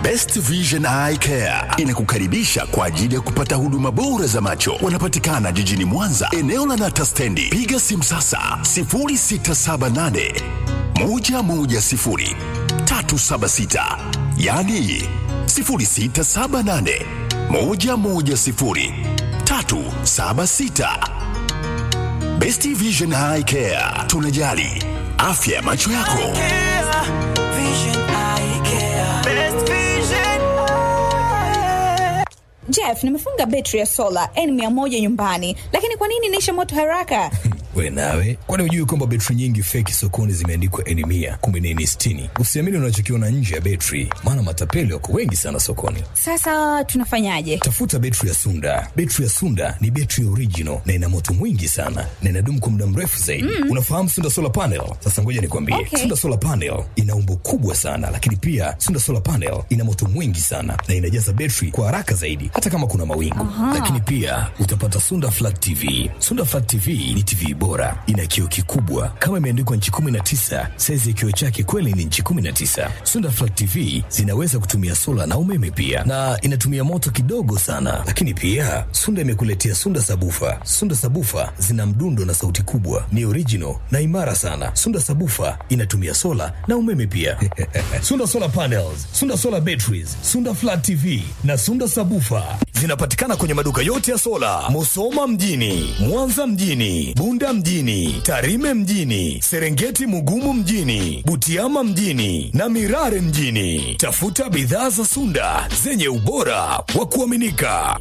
Best Vision Eye Care inakukaribisha kwa ajili ya kupata huduma bora za macho. Wanapatikana jijini Mwanza, eneo la Nata Stendi. Piga simu sasa 0678 110 376, yani 0678 110 376. Best Vision Eye Care, tunajali afya ya macho yako. Jeff, nimefunga betri ya sola N100 nyumbani, lakini kwa nini inaisha moto haraka? We nawe, kwani hujui kwamba betri nyingi feki sokoni zimeandikwa N mia kumbe ni N sitini? Usiamini unachokiona nje ya betri, maana matapeli wako wengi sana sokoni. Sasa tunafanyaje? Tafuta betri ya Sunda. Betri ya Sunda ni betri original na ina moto mwingi sana na inadumu kwa muda mrefu zaidi. Mm. Unafahamu Sunda solar panel? Sasa ngoja nikwambie, Okay. Sunda solar panel ina umbo kubwa sana, lakini pia Sunda solar panel ina moto mwingi sana na inajaza betri kwa haraka zaidi, hata kama kuna mawingu. Lakini pia utapata Sunda flat TV. Sunda flat TV ni TV bora, ina kioo kikubwa kama imeandikwa nchi 19. Saizi ya kioo chake kweli ni nchi 19. Sunda flat TV zinaweza kutumia sola na umeme pia, na inatumia moto kidogo sana. Lakini pia Sunda imekuletea Sunda sabufa. Sunda sabufa zina mdundo na sauti kubwa, ni original na imara sana. Sunda sabufa inatumia sola na umeme pia. Sunda solar panels, Sunda solar batteries, Sunda flat TV na Sunda sabufa zinapatikana kwenye maduka yote ya sola, Musoma mjini, Mwanza mjini, Bunda mjini, Tarime mjini, Serengeti Mugumu mjini, Butiama mjini na Mirare mjini. Tafuta bidhaa za Sunda zenye ubora wa kuaminika.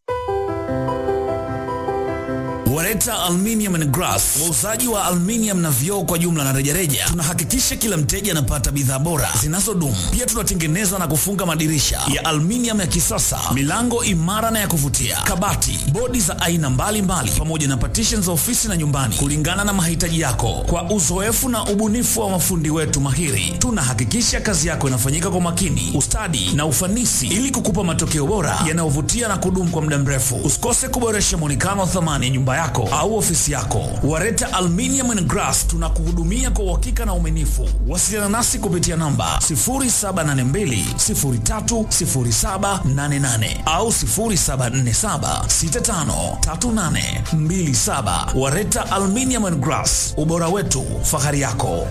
Wareta Aluminium and Glass, wauzaji wa aluminium na vioo kwa jumla na rejareja. Tunahakikisha kila mteja anapata bidhaa bora zinazodumu. Pia tunatengeneza na kufunga madirisha ya aluminium ya kisasa, milango imara na ya kuvutia, kabati, bodi za aina mbalimbali, pamoja na partitions za ofisi na nyumbani, kulingana na mahitaji yako. Kwa uzoefu na ubunifu wa mafundi wetu mahiri, tunahakikisha kazi yako inafanyika kwa makini, ustadi na ufanisi, ili kukupa matokeo bora yanayovutia na kudumu kwa muda mrefu. Usikose kuboresha mwonekano wa thamani ya nyumba yako au ofisi yako. Wareta Aluminium and Glass tunakuhudumia kwa uhakika na uaminifu. Wasiliana nasi kupitia namba 0782030788 au 0747653827. Wareta Aluminium and Glass, ubora wetu, fahari yako.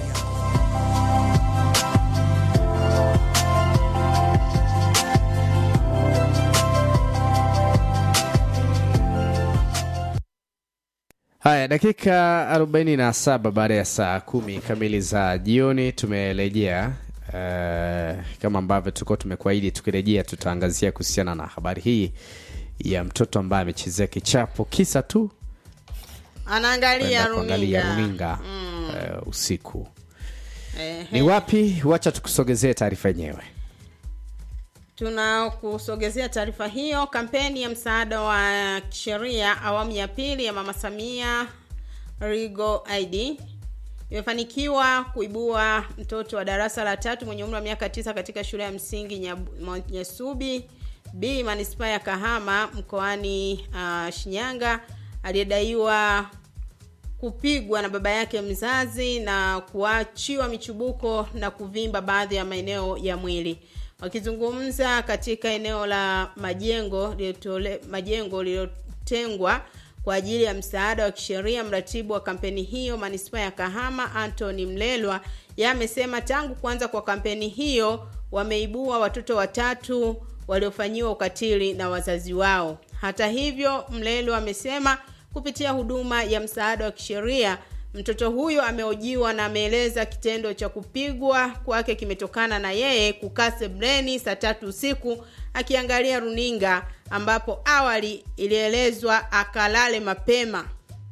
Haya, dakika 47 baada ya saa kumi kamili za jioni tumerejea. Uh, kama ambavyo tulikuwa tumekuahidi, tukirejea tutaangazia kuhusiana na habari hii ya mtoto ambaye amechezea kichapo kisa tu anaangalia kwenda kuangalia runinga runinga uh, usiku. Ehe. Ni wapi? Wacha tukusogezee taarifa yenyewe. tunakusogezea taarifa hiyo kampeni ya msaada wa kisheria awamu ya pili ya mama samia rigo id imefanikiwa kuibua mtoto wa darasa la tatu mwenye umri wa miaka tisa katika shule ya msingi Nyabu- nyasubi b manispaa ya kahama mkoani uh, shinyanga aliyedaiwa kupigwa na baba yake mzazi na kuachiwa michubuko na kuvimba baadhi ya maeneo ya mwili wakizungumza katika eneo la majengo lililotole- majengo lililotengwa kwa ajili ya msaada wa kisheria mratibu wa kampeni hiyo manispaa ya kahama antony mlelwa ye amesema tangu kuanza kwa kampeni hiyo wameibua watoto watatu waliofanyiwa ukatili na wazazi wao hata hivyo mlelwa amesema kupitia huduma ya msaada wa kisheria mtoto huyo amehojiwa na ameeleza kitendo cha kupigwa kwake kimetokana na yeye kukaa sebleni saa tatu usiku akiangalia runinga ambapo awali ilielezwa akalale mapema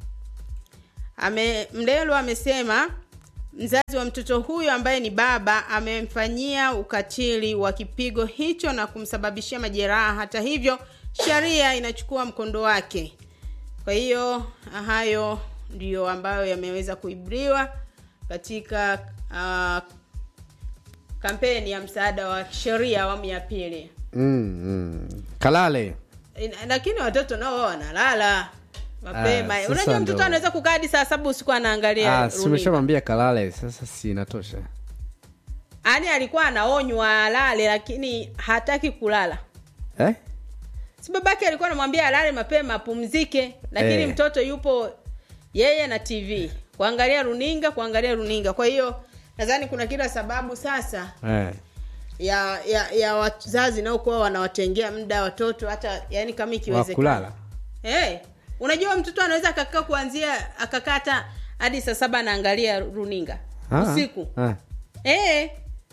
Ame, mlelo amesema mzazi wa mtoto huyo ambaye ni baba amemfanyia ukatili wa kipigo hicho na kumsababishia majeraha hata hivyo sheria inachukua mkondo wake kwa hiyo hayo ndiyo ambayo yameweza kuibriwa katika uh, kampeni ya msaada wa sheria awamu ya pili mm, mm. Kalale Ina- lakini watoto nao wao wanalala mapema Ah, sasa unajua mtoto ndo- anaweza kukaa hadi saa saba usiku anaangalia ah, runinga. simeshamwambia kalale, sasa si inatosha. yaani alikuwa anaonywa alale lakini hataki kulala eh? si babake alikuwa anamwambia alale mapema apumzike lakini Eh. mtoto yupo yeye na tv kuangalia runinga kuangalia runinga kwa hiyo nadhani kuna kila sababu sasa Eh. ya ya, ya wazazi naokuwa wanawatengea muda watoto hata yani kama wa ikiwezekana kulala hey, unajua mtoto anaweza akakaa kuanzia akakaa hata hadi saa saba anaangalia runinga Ah, usiku ah. hey,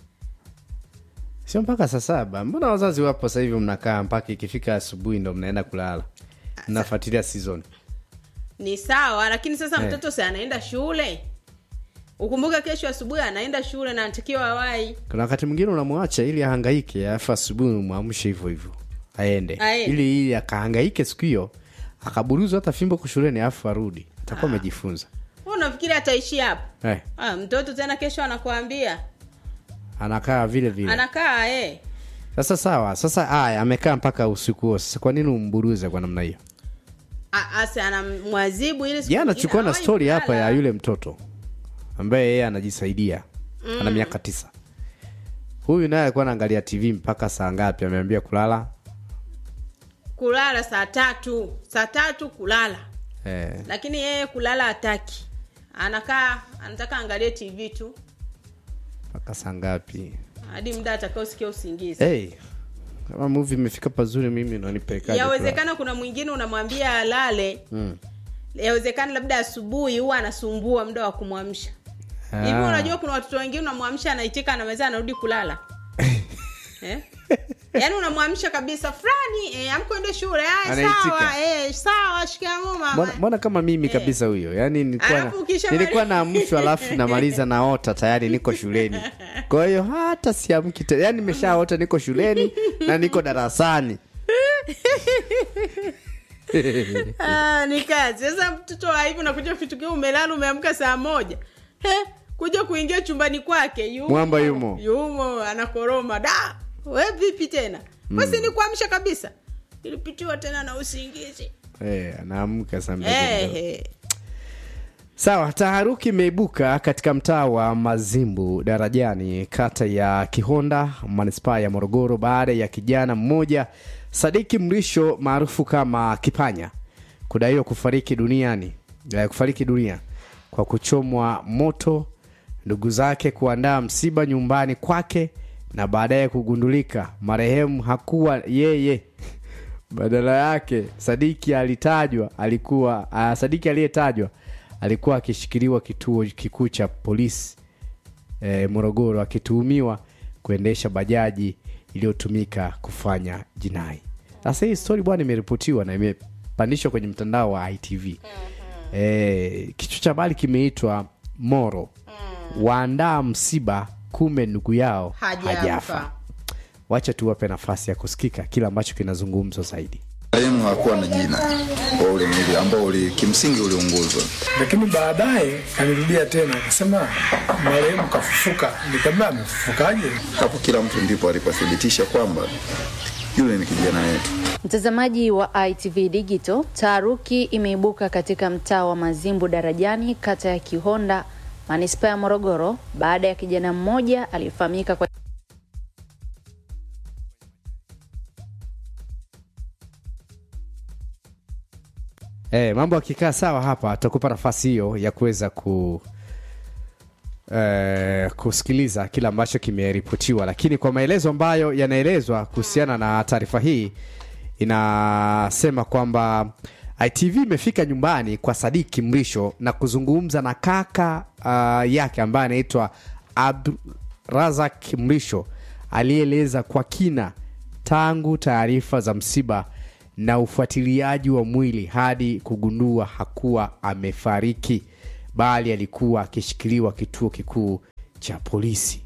sio mpaka saa saba mbona wazazi wapo sasa hivi mnakaa mpaka ikifika asubuhi ndo mnaenda kulala mnafuatilia season ni sawa lakini sasa Eh. mtoto si anaenda shule ukumbuke kesho asubuhi anaenda shule na anatakiwa awai kuna wakati mwingine unamwacha ili ahangaike alafu asubuhi umwamshe hivyo hivyo aende Aende. ili ili akahangaike siku hiyo akaburuzwa hata fimbo kushuleni alafu arudi atakuwa amejifunza Wewe unafikiri ataishi hapo eh, ah, mtoto tena kesho anakuambia anakaa vile vile anakaa eh. sasa sawa sasa aya amekaa mpaka usiku huo sasa kwa nini umburuze kwa namna hiyo A- ase anamwazibu ili siku jana nyingine chukua na hawai stori hapa kulala. ya yule mtoto ambaye yeye anajisaidia ana miaka tisa huyu naye alikuwa anaangalia tv mpaka saa ngapi ameambia kulala kulala saa tatu saa tatu kulala eh, lakini yeye kulala hataki anakaa anataka angalie tv tu mpaka saa ngapi hadi muda atakaosikia usingizi hey, kama movie imefika pazuri mimi nanipelekaje kulala? yawezekana kuna mwingine unamwambia alale Mm. yawezekana labda asubuhi huwa anasumbua muda wa kumwamsha Ah. hivi unajua kuna watoto wengine unamwamsha anaitika anaweza anarudi kulala eh? yaani unamwamsha kabisa fulani eh, amkwende shule aya Anaitika. sawa eh, sawa shikamoo mama mbona, mbona kama mimi kabisa huyo yani nilikuwa na- Alafu ukisha nilikuwa mali- naamshwa alafu namaliza naota tayari niko shuleni kwa hiyo hata siamki te- yani nimeshaota niko shuleni na niko darasani Ah, ni kazi sasa mtoto wa hivi unakuja fitukia umelala umeamka saa moja He, kuja kuingia chumbani kwake yumo, Mwamba yumo. yumo anakoroma da we vipi tena basi ni kuamsha kabisa ilipitiwa tena na usingizi Eh, anaamka saa mbili Eh, ndio. eh. sawa taharuki imeibuka katika mtaa wa mazimbu darajani kata ya kihonda manispaa ya morogoro baada ya kijana mmoja sadiki mrisho maarufu kama kipanya kudaiwa kufariki duniani eh, kufariki dunia kwa kuchomwa moto ndugu zake kuandaa msiba nyumbani kwake na baadaye kugundulika marehemu hakuwa yeye badala yake sadiki alitajwa alikuwa uh, sadiki aliyetajwa alikuwa akishikiliwa kituo kikuu cha polisi eh, morogoro akituhumiwa kuendesha bajaji iliyotumika kufanya jinai sasa hii stori bwana imeripotiwa na imepandishwa kwenye mtandao wa itv eh, kichwa cha habari kimeitwa moro waandaa msiba kume ndugu yao Hajafa. hajafa wacha tuwape nafasi ya kusikika kile ambacho kinazungumzwa zaidi Marehemu hakuwa na jina wa ule mwili ambao uli, kimsingi uliunguzwa. lakini baadaye alirudia tena akasema marehemu kafufuka. Nikamwambia amefufukaje? Hapo kila mtu ndipo alipothibitisha kwamba yule ni kijana wetu. Mtazamaji wa ITV Digital, taharuki imeibuka katika mtaa wa Mazimbu Darajani, kata ya Kihonda, manispaa ya Morogoro, baada ya kijana mmoja aliyefahamika kwa E, mambo yakikaa sawa hapa tutakupa nafasi hiyo ya kuweza ku e, kusikiliza kile ambacho kimeripotiwa, lakini kwa maelezo ambayo yanaelezwa kuhusiana na taarifa hii inasema kwamba ITV imefika nyumbani kwa Sadiki Mrisho na kuzungumza na kaka uh, yake ambaye anaitwa Abdurazak Mrisho aliyeeleza kwa kina tangu taarifa za msiba na ufuatiliaji wa mwili hadi kugundua hakuwa amefariki bali alikuwa akishikiliwa kituo kikuu cha polisi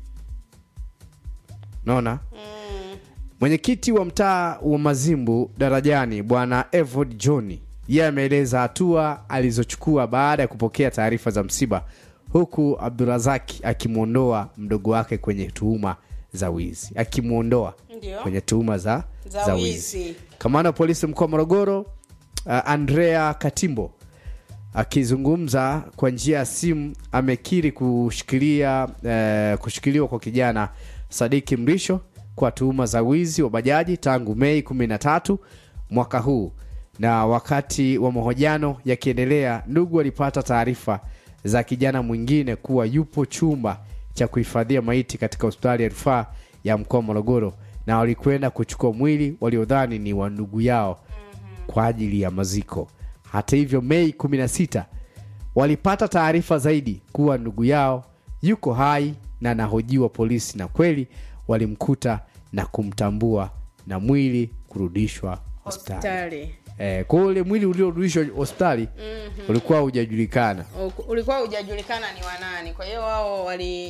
naona mwenyekiti wa mtaa wa mazimbu darajani bwana evod john yeye ameeleza hatua alizochukua baada ya kupokea taarifa za msiba huku abdurazaki akimwondoa mdogo wake kwenye tuhuma za wizi akimwondoa Ndio. kwenye tuhuma za, Za za wizi. wizi kamanda wa polisi mkoa wa morogoro uh, andrea katimbo akizungumza kwa njia ya simu amekiri kushikilia eh, kushikiliwa kwa kijana Sadiki Mrisho kwa tuhuma za wizi wa bajaji tangu Mei 13 mwaka huu. Na wakati wa mahojiano yakiendelea, ndugu walipata taarifa za kijana mwingine kuwa yupo chumba cha kuhifadhia maiti katika hospitali ya rufaa ya mkoa wa Morogoro, na walikwenda kuchukua mwili waliodhani ni wa ndugu yao kwa ajili ya maziko. Hata hivyo, Mei 16 walipata taarifa zaidi kuwa ndugu yao yuko hai na anahojiwa polisi, na kweli walimkuta na kumtambua na mwili kurudishwa hospitali. hospitali Eh, kwa hiyo ule mwili uliorudishwa hospitali ulikuwa hujajulikana. U- ulikuwa hujajulikana ni wanani kwa hiyo wao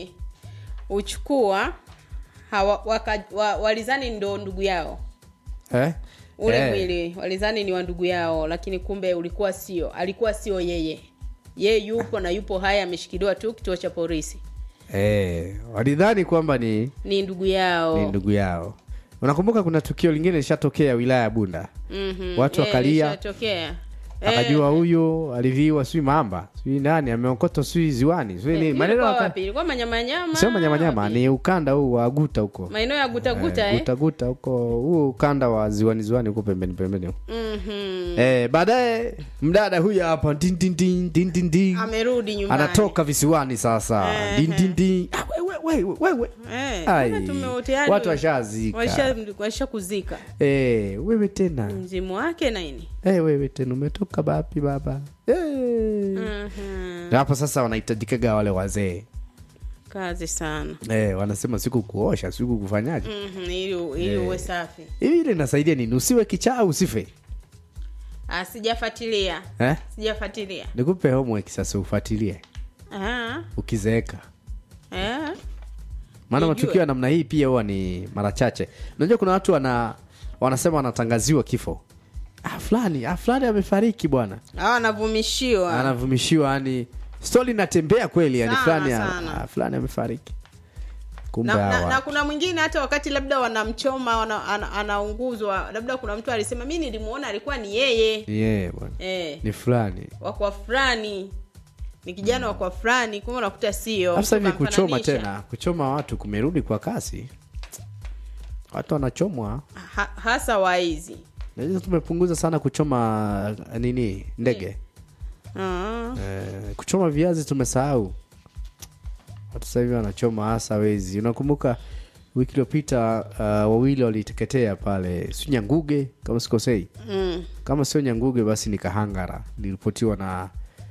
waliuchukua hawa- waka- wa- walizani ndo ndugu yao Eh? ule Eh. mwili walizani ni wa ndugu yao lakini kumbe ulikuwa sio alikuwa sio yeye yeye yupo na yupo haya ameshikiliwa tu kituo cha polisi Eh, walidhani kwamba ni, ni ndugu yao ni ndugu yao. Unakumbuka kuna tukio lingine lishatokea wilaya ya Bunda, Mhm. watu Eh, wakalia lishatokea. Eh, akajua huyo aliviwa sijui mamba sijui nani ameokotwa sijui ziwani sijui nini maneno ilikuwa waka- wapi ilikuwa manyamanyama sio manyamanyama ni ukanda huu wa guta huko maeneo ya gutaguta Eh, eh, guta guta huko huu ukanda wa ziwani ziwani huko pembeni pembeni huko. Mhm. eh, baadaye mdada huyu hapa din, din, din, din, din, din. amerudi nyumbani anatoka visiwani sasa Eh, din, din, din. Ah, wewe, wewe, wewe. Eh, Ai, mbona tume- tayari watu washazika washa- washa kuzika eh, wewe tena mzimu wake na nini eh, wewe tena umetoka bapi baba eh. Mhm. Na hapo sasa wanahitajikaga wale wazee kazi sana eh, wanasema siku kuosha siku kufanyaje Mhm, ili ili uwe safi hivi ile inasaidia nini usiwe kichaa usife Ah, sijafuatilia eh? sijafuatilia nikupe homework sasa ufuatilie Ah, ukizeeka eh. maana Nijue. matukio ya namna hii pia huwa ni mara chache unajua kuna watu wana wanasema wanatangaziwa kifo ah, fulani ah, fulani amefariki bwana Hawa anavumishiwa anavumishiwa yani stori inatembea kweli yani Sana, fulani sana. ah, fulani amefariki kumbe na, na, hawa na kuna mwingine hata wakati labda wanamchoma wana, ana, anaunguzwa labda kuna mtu alisema mi nilimuona alikuwa ni yeye ni yeye bwana eh, ni fulani wakwa fulani ni kijana wakwa fulani kumbe unakuta sio sasa hivi mtu kuchoma kamfananisha. tena kuchoma watu kumerudi kwa kasi watu wanachomwa ha, hasa waizi najua tumepunguza sana kuchoma nini ndege Ah, Eh, kuchoma viazi tumesahau watu sasa hivi wanachoma hasa wezi unakumbuka wiki iliyopita uh, wawili waliteketea pale si nyanguge kama sikosei mm. kama sio nyanguge basi ni kahangara liripotiwa na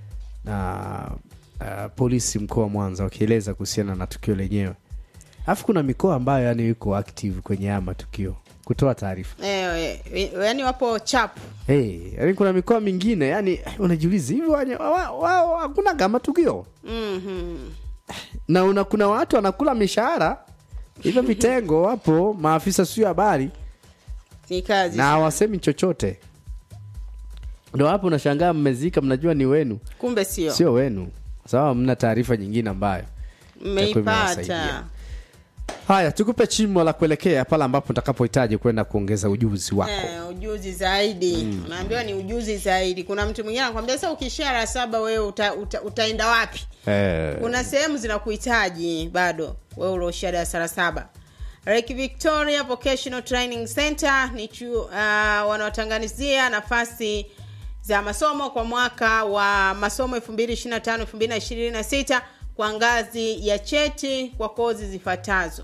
na uh, polisi mkoa wa mwanza wakieleza kuhusiana na tukio lenyewe alafu kuna mikoa ambayo yani iko active kwenye haya matukio kutoa taarifa eh, eh, yaani wapo chapu hey, yani kuna mikoa mingine yani eh, unajiuliza hivi wanye- wa- wao hakuna kama tukio mm-hmm. na una, kuna watu wanakula mishahara hivyo vitengo wapo maafisa sio habari ni kazi na hawasemi chochote ndo hapo unashangaa mmezika mnajua ni wenu kumbe sio sio wenu sawa mna taarifa nyingine ambayo itakuwa mmeipata imewasaidia. haya tukupe chimo la kuelekea pale ambapo utakapohitaji kwenda kuongeza ujuzi wako Eh, ujuzi zaidi unaambiwa ni ujuzi zaidi kuna mtu mwingine anakwambia sasa ukishia la saba wewe uta, uta, utaenda wapi eh, kuna sehemu zinakuhitaji bado wewe ulioishia darasa la saba Lake Victoria Vocational Training Center ni chuo uh, wanaotangazia nafasi za masomo kwa mwaka wa masomo 2025 2026 kwa ngazi ya cheti kwa kozi zifuatazo.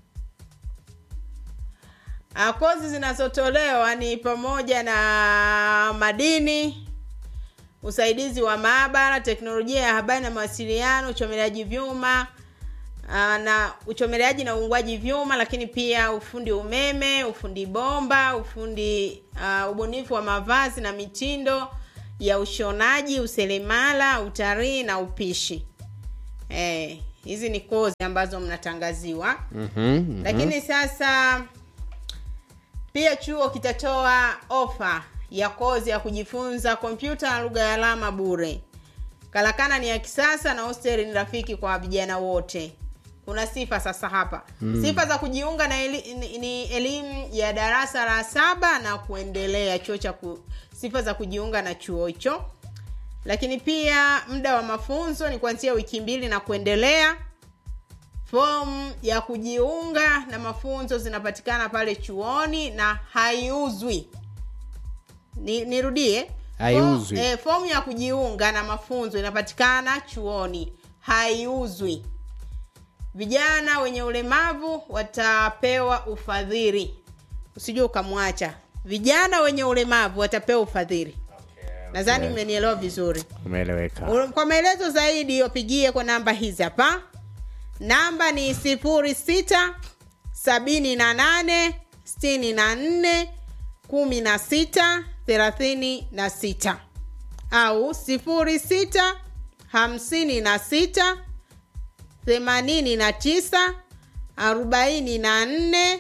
Uh, kozi zinazotolewa ni pamoja na madini, usaidizi wa maabara, teknolojia ya habari na mawasiliano, uchomeleaji vyuma uh, na uchomeleaji na uungwaji vyuma, lakini pia ufundi umeme, ufundi bomba, ufundi uh, ubunifu wa mavazi na mitindo ya ushonaji, useremala, utalii na upishi. Eh, hizi ni kozi ambazo mnatangaziwa mhm, lakini sasa pia chuo kitatoa ofa ya kozi ya kujifunza kompyuta na lugha ya alama bure karakana ni ya kisasa na hosteli ni rafiki kwa vijana wote kuna sifa sasa hapa mm. sifa za kujiunga na eli, ni, ni elimu ya darasa la saba na kuendelea chuo cha ku, sifa za kujiunga na chuo hicho lakini pia muda wa mafunzo ni kuanzia wiki mbili na kuendelea fomu ya kujiunga na mafunzo zinapatikana pale chuoni na haiuzwi ni, nirudie Haiuzwi. Fo- eh, fomu ya kujiunga na mafunzo inapatikana chuoni haiuzwi vijana wenye ulemavu watapewa ufadhili usijua ukamwacha vijana wenye ulemavu watapewa ufadhili nadhani mmenielewa vizuri umeeleweka U- kwa maelezo zaidi wapigie kwa namba hizi hapa namba ni 06 78 64 16 36 au 06 56 89 44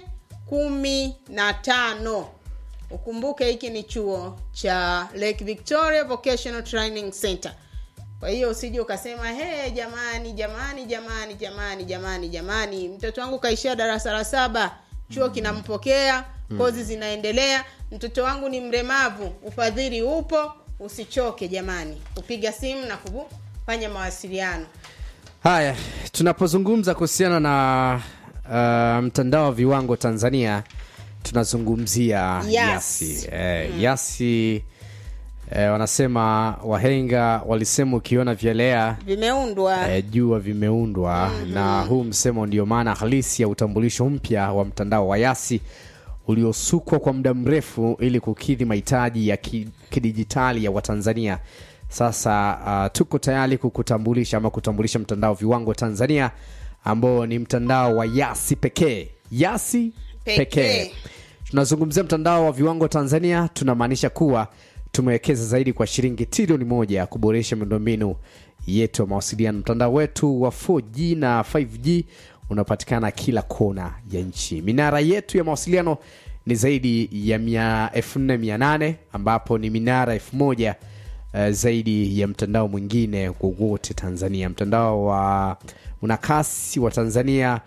15 ukumbuke hiki ni chuo cha lake victoria vocational training center kwa hiyo usije ukasema he jamani jamani jamani jamani jamani jamani mtoto wangu kaishia darasa la saba chuo kinampokea kozi zinaendelea mtoto wangu ni mlemavu ufadhili upo usichoke jamani kupiga simu na kufanya mawasiliano haya tunapozungumza kuhusiana na uh, mtandao wa viwango tanzania tunazungumzia Yes. yasi eh, yasi eh, wanasema wahenga walisema ukiona vyelea vimeundwa eh, jua vimeundwa mm-hmm. na huu msemo ndio maana halisi ya utambulisho mpya wa mtandao wa yasi uliosukwa kwa muda mrefu ili kukidhi mahitaji ya ki- kidijitali ya watanzania sasa uh, tuko tayari kukutambulisha ama kutambulisha mtandao viwango tanzania ambao ni mtandao wa yasi pekee yasi Pekee. pekee tunazungumzia mtandao wa viwango tanzania tunamaanisha kuwa tumewekeza zaidi kwa shilingi trilioni moja kuboresha miundombinu yetu ya mawasiliano mtandao wetu wa 4g na 5g unapatikana kila kona ya nchi minara yetu ya mawasiliano ni zaidi ya mia- 4800 ambapo ni minara 1000 uh, zaidi ya mtandao mwingine wowote tanzania mtandao wa una kasi wa tanzania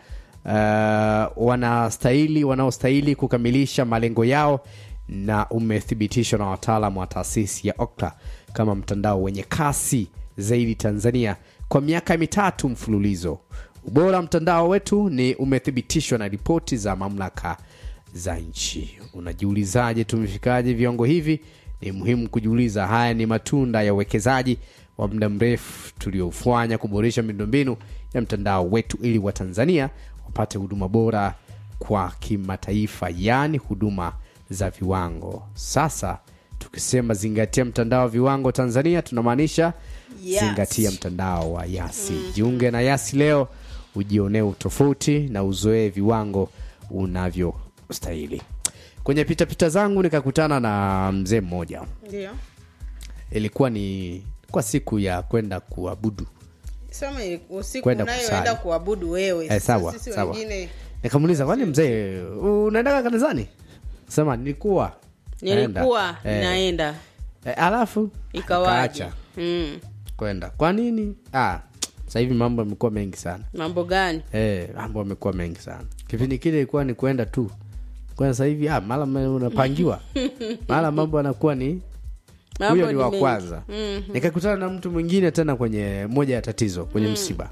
uh, wanastahili wanaostahili kukamilisha malengo yao na umethibitishwa na wataalamu wa taasisi ya okla kama mtandao wenye kasi zaidi tanzania kwa miaka mitatu mfululizo ubora wa mtandao wetu ni umethibitishwa na ripoti za mamlaka za nchi unajiulizaje tumefikaje viwango hivi ni muhimu kujiuliza haya ni matunda ya uwekezaji wa muda mrefu tuliofanya kuboresha miundombinu ya mtandao wetu ili watanzania wapate huduma bora kwa kimataifa yaani huduma za viwango sasa tukisema zingatia mtandao wa viwango tanzania tunamaanisha Yes. zingatia mtandao wa yasi mm. jiunge na yasi leo ujionee utofauti na uzoee viwango unavyostahili kwenye pitapita zangu nikakutana na mzee mmoja ndio ilikuwa ni kwa siku ya kwenda kuabudu sema ili- usiku Kwenda unayoenda kusali. kuabudu wewe eh, Sasa sawa sisi sawa wengine nikamuuliza kwani mzee unaendaga kanisani sema nilikuwa nilikuwa Eh, naenda eh, alafu ikawaje akaacha mm. kwenda kwa nini ah, sasa hivi mambo yamekuwa mengi sana mambo gani Eh, mambo yamekuwa mengi sana kipindi kile ilikuwa ni kwenda tu kwa sasa hivi ah, mara me- unapangiwa mara mambo yanakuwa ni Mambo huyo ni ni wa mengi. kwanza nikakutana na mtu mwingine tena kwenye moja ya tatizo kwenye msiba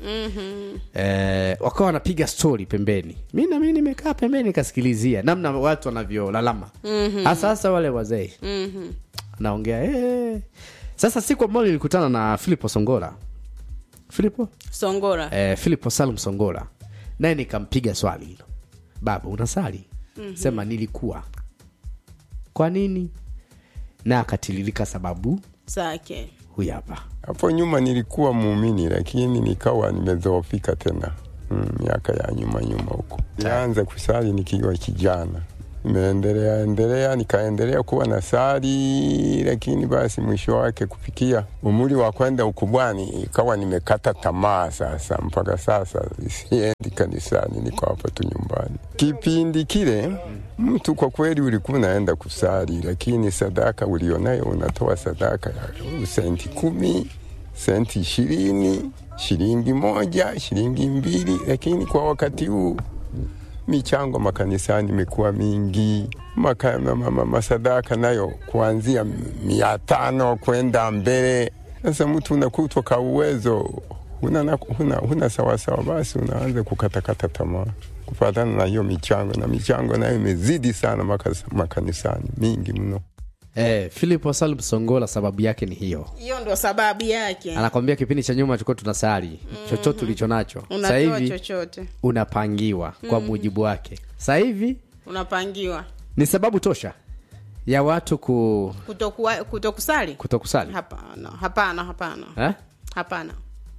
eh, wakawa wanapiga stori pembeni mi nami nimekaa pembeni nikasikilizia namna watu wanavyolalama hasa hasa wale wazee anaongea eh. sasa siku ambayo nilikutana na filipo songola filipo songora eh, filipo salum songola naye nikampiga swali hilo baba unasali mm-hmm. sema nilikuwa kwa nini na akatiririka sababu zake huyu hapa Hapo nyuma nilikuwa muumini, lakini nikawa nimedhoofika tena mm, miaka ya nyuma nyuma huko. Nilianza kusali nikiwa kijana, nimeendelea endelea, nikaendelea kuwa na sali, lakini basi mwisho wake kufikia umri wa kwenda ukubwani, ikawa nimekata tamaa sasa. Mpaka sasa siendi kanisani, niko hapa tu nyumbani. Kipindi kile mtu kwa kweli ulikuwa unaenda kusali, lakini sadaka ulionayo unatoa sadaka ya senti kumi, senti ishirini, shilingi moja, shilingi mbili, lakini kwa wakati huu michango makanisani imekuwa mingi, maka, ma, ma, ma, masadaka nayo kuanzia mia tano kwenda mbele Sasa mtu unakutwa ka uwezo huna, na- huna, huna sawasawa, basi unaanza kukatakata tamaa kufatana na hiyo michango, na michango nayo imezidi sana makas, makanisani mingi mno. eh, philip wasalum songola sababu yake ni hiyo hiyo ndo sababu yake anakwambia kipindi cha nyuma tulikuwa tunasali chochote ulicho nacho sasa unatoa hivi chochote unapangiwa kwa mujibu wake sasa hivi unapangiwa ni sababu tosha ya watu ku kutokuwa kutokusali kutokusali hapana hapana hapana eh? hapana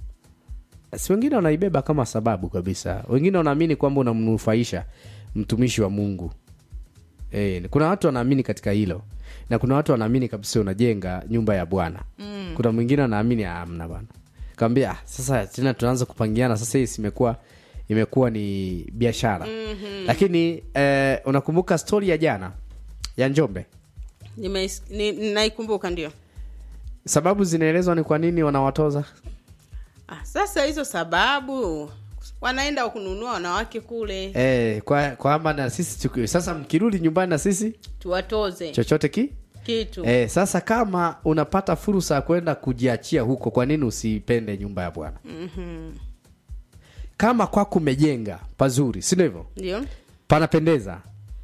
si wengine wanaibeba kama sababu kabisa wengine wanaamini kwamba unamnufaisha mtumishi wa mungu e, kuna watu wanaamini katika hilo na kuna watu wanaamini kabisa unajenga nyumba ya bwana mm. kuna mwingine anaamini amna bwana kawambia "Ah, sasa tena tunaanza kupangiana sasa hii imekuwa imekuwa ni biashara mm-hmm. lakini eh, unakumbuka stori ya jana ya njombe Nimeis- ni- naikumbuka ndio sababu zinaelezwa ni kwa nini wanawatoza ah, sasa hizo sababu wanaenda kununua wanawake kule eh, kwa kwamba na sisi tuki- sasa mkirudi nyumbani na sisi tuwatoze chochote ki kitu Eh, sasa kama unapata fursa ya kwenda kujiachia huko, kwa nini usipende nyumba ya Bwana? Mhm. Kama kwako umejenga pazuri, si ndio hivyo? ndio Panapendeza,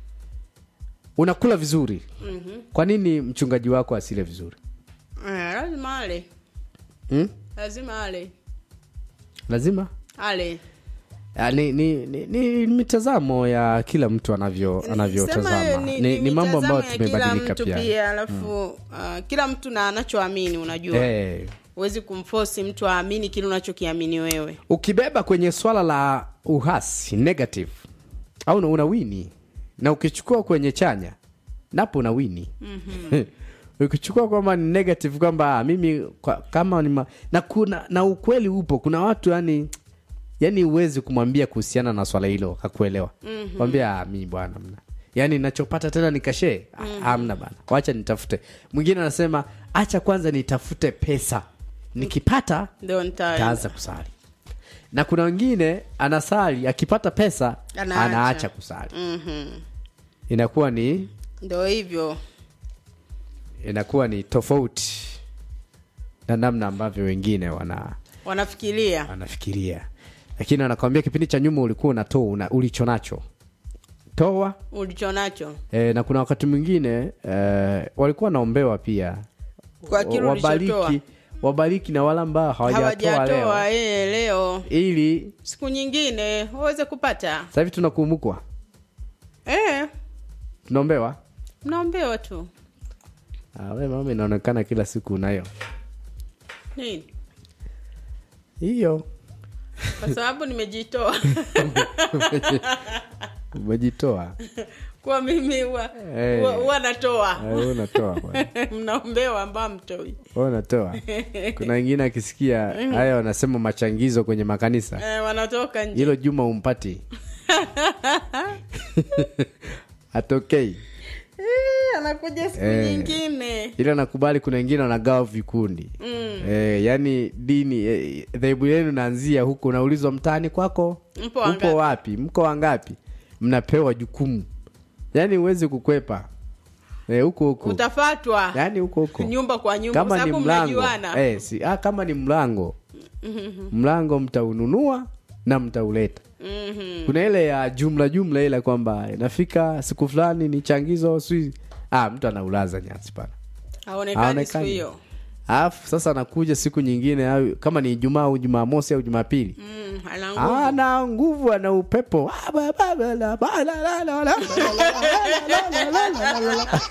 unakula vizuri, Mhm. kwa nini mchungaji wako asile vizuri Eh, lazima ale hmm? lazima ale Lazima ale Ah, ni, ni, ni, ni mitazamo ya kila mtu anavyo Sema anavyotazama ni, ni, ni, mambo ambayo mitazamo ya kila tumebadilika mtu pia, pia alafu uh, kila mtu na anachoamini unajua Eh, huwezi kumfosi mtu aamini kile unachokiamini wewe ukibeba kwenye swala la uhasi negative au una- una wini na ukichukua kwenye chanya napo una wini mm-hmm. ukichukua kwamba ni negative kwamba ah, mimi kwa, kama ni ma, na kuna na ukweli upo kuna watu yani yani huwezi kumwambia kuhusiana na swala hilo hakuelewa mm-hmm. kwambia ah, mi bwana mna yaani nachopata tena nikashee mm-hmm. amna bana wacha nitafute mwingine anasema acha kwanza nitafute pesa nikipata ndio nita taanza kusali na kuna wengine anasali akipata pesa Anaacha. anaacha, kusali Mhm. inakuwa ni ndio hivyo inakuwa ni tofauti na namna ambavyo wengine wana wanafikiria wanafikiria lakini anakwambia kipindi cha nyuma ulikuwa unatoa una, ulicho nacho toa ulicho nacho e, na kuna wakati mwingine e, walikuwa wanaombewa pia Kwa kile wabariki ulichotoa. wabariki na wale ambao hawajatoa leo hawajatoa eh, leo ili siku nyingine waweze kupata sasa hivi tunakumbukwa eh, tunaombewa mnaombewa tu Ah, we mama inaonekana kila siku unayo nini hiyo kwa sababu nimejitoa umejitoa kwa mimi huwa Eh. huwa- huwa natoa Eh, wewe unatoa bwana. mnaombewa ambao mtoi Wewe unatoa kuna wengine akisikia haya wanasema machangizo kwenye makanisa eh, wanatoka nje hilo juma umpati atokei Eh, anakuja siku Eh. nyingine ila nakubali kuna wengine wanagawa vikundi Mm. eh, yani dini eh, dhehebu yenu naanzia huko unaulizwa mtaani kwako Mpo wangapi? upo wapi mko wangapi mnapewa jukumu yani huwezi kukwepa eh, huko huko utafatwa yani huko huko nyumba kwa nyumba kwa kama ni sababu mlango mnajuana eh, si, ah, kama ni mlango mlango mtaununua na mtauleta Mhm. kuna ile ya jumla jumla ile kwamba inafika siku fulani ni changizo si ah, mtu anaulaza nyasi pana haonekani siku Haonekani. hiyo alafu sasa anakuja siku nyingine au kama ni ijumaa au jumamosi au jumapili Mm, ana nguvu. ana nguvu ana upepo Ah, ba, ba, ba, la, ba, la, la, la, la, la, la, la, la, la, la, la.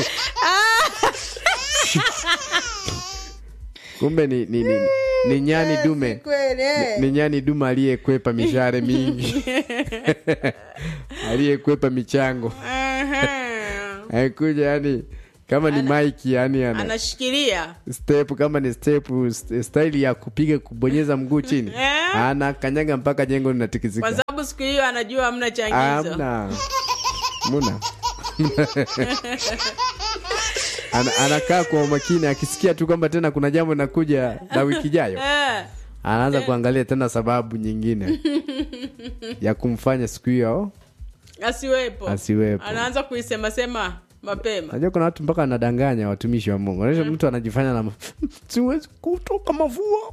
kumbe ni, ni, ni, ni nyani dume kweli eh. ni, ni nyani dume aliyekwepa mishare mingi aliyekwepa michango Aha. akuja yani kama ni mike yani ana anashikilia step kama ni step st- style ya kupiga kubonyeza mguu chini Eh? ana kanyaga mpaka jengo kwa linatikisika sababu siku hiyo anajua hamna changizo amna muna ana, anakaa kwa umakini akisikia tu kwamba tena kuna jambo linakuja la wiki ijayo Eh. anaanza kuangalia tena sababu nyingine ya kumfanya siku hiyo asiwepo Asiwepo. anaanza kuisema sema mapema Unajua kuna watu mpaka wanadanganya watumishi wa Mungu. Unajua mtu anajifanya na siwezi kutoka mavua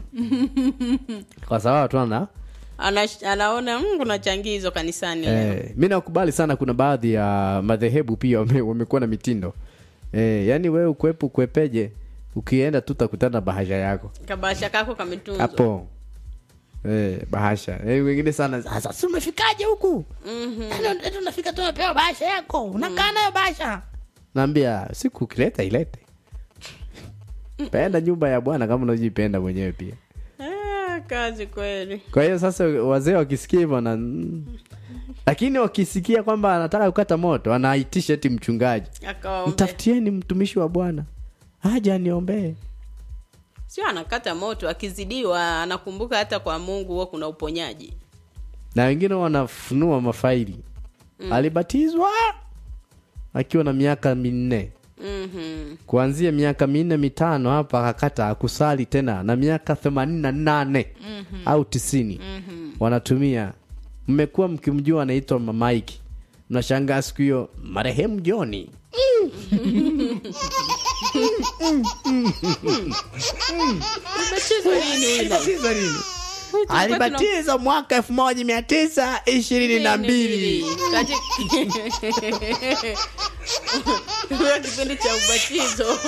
kwa sababu tu ana Ana, anaona mm, kuna changizo kanisani leo eh, mi nakubali sana. Kuna baadhi ya madhehebu pia wame- wamekuwa na mitindo eh, yani wewe ukwepu ukwepeje, ukienda tu utakutana na bahasha yako kabasha kako kametunzwa hapo eh, bahasha eh, wengine sana sasa, si umefikaje huku? Yaani eti unafika tu unapewa bahasha yako unakaa nayo bahasha. Naambia siku ukileta ilete, penda nyumba ya Bwana kama unavyojipenda mwenyewe pia. ah, kazi kweli Kwa hiyo sasa wazee wakisikia hivyo na lakini wakisikia kwamba anataka kukata moto anaitisha eti mchungaji, akawaombe mtafutieni mtumishi wa Bwana aje aniombee. sio anakata moto akizidiwa anakumbuka hata kwa mungu huwa kuna uponyaji Na wengine wanafunua mafaili alibatizwa akiwa na miaka minne mm-hmm. kuanzia miaka minne mitano hapa akakata akusali tena na miaka themanini na nane au tisini wanatumia mmekuwa mkimjua anaitwa mamaiki mnashangaa siku hiyo marehemu joni Umetizwa nini huyu naye? Alibatizwa lini? Huyu tulikuwa tuna- alibatizwa mwaka elfu moja mia tisa ishirini na mbili Kati- Huyo kipindi cha ubatizo